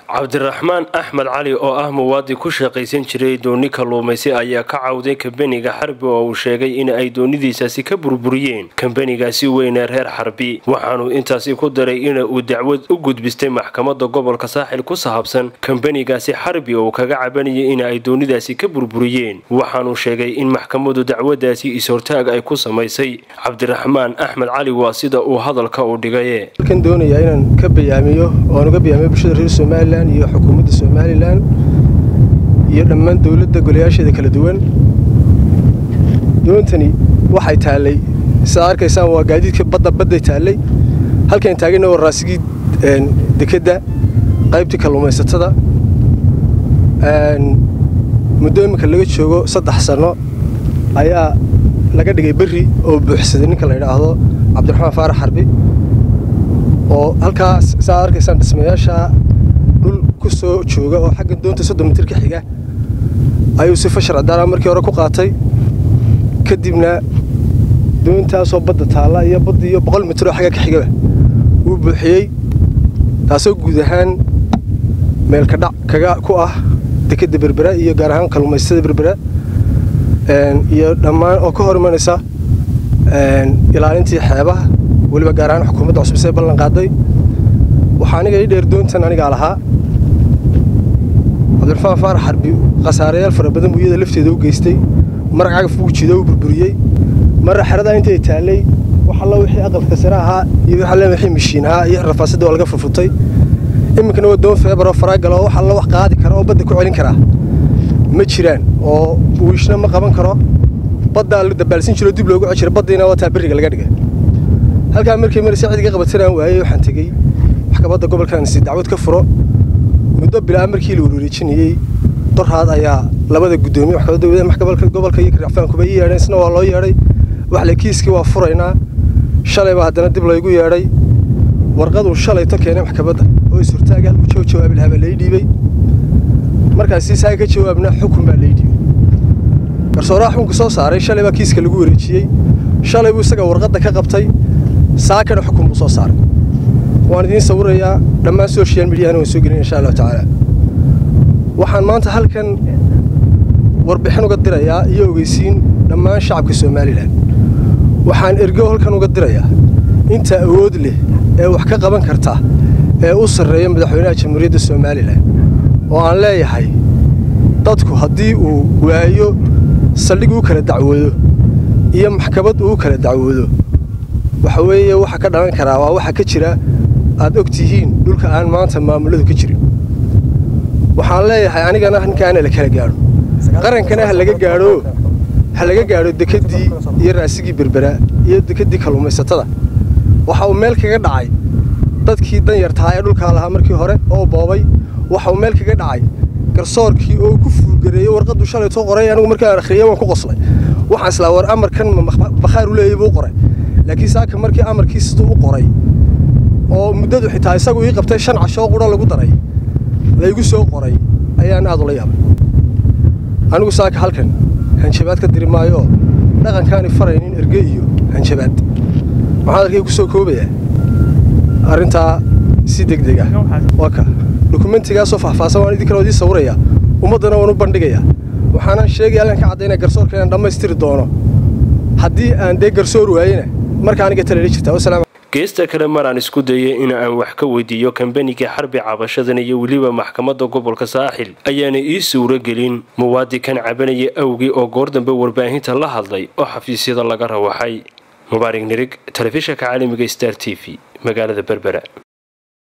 cabdiraxmaan axmed cali oo ah muwaadin ku shaqaysan jiray dooni kalluumaysi ayaa ka cawday kambaniga xarbi oo uu sheegay in ay doonidiisaasi ka burburiyeen kambanigaasi weyne reer xarbi waxaanuu intaasi ku daray in uu dacwad u gudbistay maxkamada gobolka saaxil ku sahabsan kambanigaasi xarbi oo kaga cabanayay in ay doonidaasi ka burburiyeen waxaanuu sheegay in maxkamadu dacwadaasi is-hortaag ay ku samaysay cabdiraxmaan axmed cali waa sida uu hadalka u dhigaye halkan doonayaa inaan ka bayaamiyo oan uga bayaamiyo bulshada reer somalilan iyo xukuumadda somalilan iyo dhammaan dowladda golayaasheeda kala duwan doontani waxay taallay sidaa arkaysaan waa gaadiidka badda badday taallay halkan taagana waa raasigii dekedda qaybtii kalluumaysatada muddo iminka laga joogo saddex sanno ayaa laga dhigay berri oo buuxsaday ninka la yidhaahdo cabdiraxmaan faarax xarbi oo halkaas saa arkaysaan dhismayaasha dhul ku soo jooga oo xagga doonta soddon mitir ka xiga ayuu si fashar cadaala markii hore ku qaatay kadibna doontaasoo badda taalla iyo badda iyo boqol mitir oo xagga ka xigaba wuu buuxiyey taasoo guud ahaan meelkadhac kaga ku ah dekedda berbera iyo gaar ahaan kalluumaystada berbera iyo dhammaan oo ka hor imanaysa ilaalintii xeebaha weliba gaar ahaan xukuumadda cusub see ballan qaaday waxaa aniga ii dheer doontan anigaa lahaa cabdiraxmaan faarax xarbi khasaarayaal fara badan buu iyada lafteeda u geystay marag cagaf buu jido u burburiyey marra xeradaa intay taallay wax alla wixii aqalka sare ahaa iyo wax alle wixii mishiin ahaa iyo rafaasadda waa laga furfutay iminkana waa doon feebar oo faraagala oo wax alla wax qaadi kara oo badda ku celin karaa ma jiraan oo wiishna ma qaban karo baddaa la dabaalsin jiro dib loogu cejira baddiina waa taa berriga laga dhigay halkaa markii marse cidiga qabatanaan waayey waxaan tegey maxkamadda gobolkan si dacwad ka furo muddo bilaa markii la warwareejinayey dorhaad ayaa labada guddoomiye maxkamadda maxkamadda gobolka iyo racfaankuba ii yeedheen isna waa loo yeedhay waxle kiiskii waa furaynaa shalayba haddana dib laygu yeedhay warqaduu shalayto keenay maxkamadda oo is-hortaaga halkuu joo jawaabi lahaa baa lai dhiibey markaasi saaga ka jawaabna xukun baa lai dhiibey garsooraha xukunka soo saaray shalay baa kiiska lagu wareejiyey shalay buu isaga warqadda ka qabtay saakana xukun buu soo saaray waan idiin sawirayaa dhammaan social mediahana waan soo gelin insha allahu tacaala waxaan maanta halkan warbixin uga dirayaa iyo ogeysiin dhammaan shacabka somalilan waxaan ergo halkan uga dirayaa inta awood leh ee wax ka qaban karta ee u sarreeya madaxweynaha jamhuuriyadda somalilan oo aan leeyahay dadku haddii uu waayo saldhig uu kala dacwoodo iyo maxkamad uu kala dacwoodo waxa weeye waxa ka dhalan karaa waa waxa ka jira aad og tihiin dhulka aan maanta maamuladu ka jirin waxaan leeyahay anigana ninkaana la kala gaadho qarankana ha laga gaadho ha laga gaadho dekeddii iyo raasigii berbera iyo dekeddii kalluumaysatada waxa uu meel kaga dhacay dadkii danyartahaa ee dhulkaa lahaa markii hore oo boobay waxa uu meel kaga dhacay garsoorkii oo ku fuulgareeyey warqaddu shalaytoo qoray anigu markaan akhriyey waan ku qoslay waxaan islaa war amarkan bakhaar u leeyay buu qoray laakiin saaka markii amarkii siduu u qoray oo muddadu xitaa isagu ii qabtay shan cashoo qura lagu daray laygu soo qoray ayaan aad ula yaabay anigu saaka halkan hanjabaad ka diri maayooo dhaqankaani faraynin erge iyo hanjabaad waxaan arkay ku soo koobayaa arrintaa si degdeg ah waa ka dukumentigaasoo faahfaahsan waan idinkana idii sawirayaa ummaddana waan u bandhigayaa waxaana sheegaya halkan ka caddaynaya garsoorka inaan dhammaystiri doono haddii aan dee garsoor waayena marka aniga taleli jirtaa wasalaam geesta kale maraan isku dayay in aan wax ka weydiiyo kambaniga xarbi cabashadan iyo weliba maxkamadda gobolka saaxil ayaana ii suuro gelin muwaadinkan cabanaya awgii oo goor dambe warbaahinta la hadlay oo xafiisyada laga rawaxay mubaarig nirig telefishanka caalamiga star t v magaalada berbera